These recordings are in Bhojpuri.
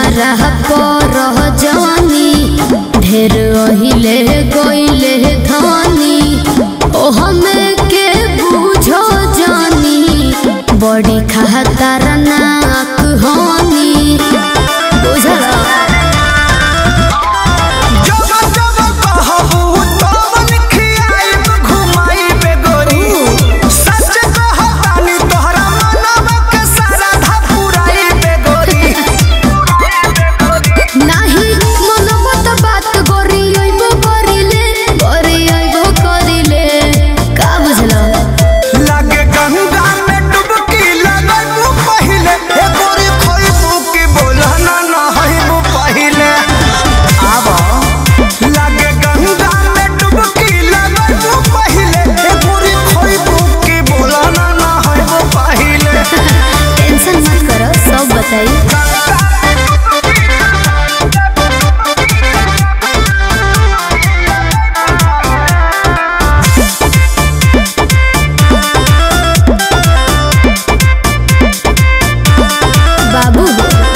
हमारा पर जवानी ढेर अहिले गईले धनी ओ हमें के बुझो जानी बड़ी खातर नाक होनी बुझला जब जब कहबू तवन खियाइब घुमाइबे गोरी सच कहतानी तोहरा मनवा के सारा धा पुराइबे गोरी नाही मनोबत बात गोरी अइबो करिले गोरी अइबो करिले का बुझला लागे गंगा में डुबकी लगाइबू पहिले ए गोरी खोइबू की बोला ना नहाइबू पहिले आवा लागे गंगा में डुबकी लगाइबू पहिले ए गोरी खोइबू की बोला ना नहाइबू पहिले टेंशन मत करो सब बताई बाबू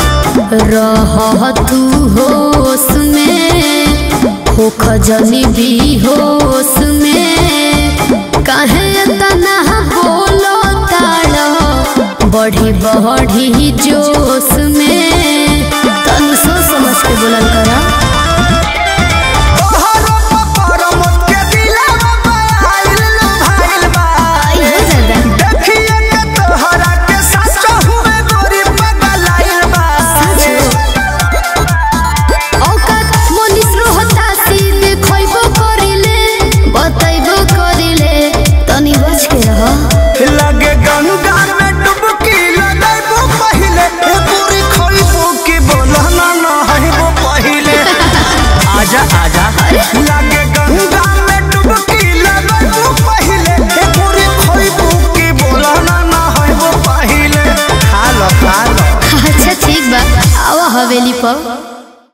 रह तू होश में हो खजनी भी होश में काहे तना बोलो ताड़ बढ़ी बढ़ी जोश में तनु सोच समझ के बोलल करा तोहरो पपर मत के दिलवा बहाइल लुभाइल बा आई हो दादा देखिए के तोहरा के सच हुए गोरी पगलाइल बा औकात मनिस रहता सीधे खइबो करिले बतैबो करिले तनी बच के रह लगे गंगा में डुबकी लगाइबू पहिले ए पूरी खोइबू की बोला ना नहाइबू पहिले आजा आजा लगे गंगा में डुबकी लगाइबू पहिले ए पूरी खोइबू की बोला ना नहाइबू पहिले खा लो खा लो अच्छा ठीक बा आवा हवेली पर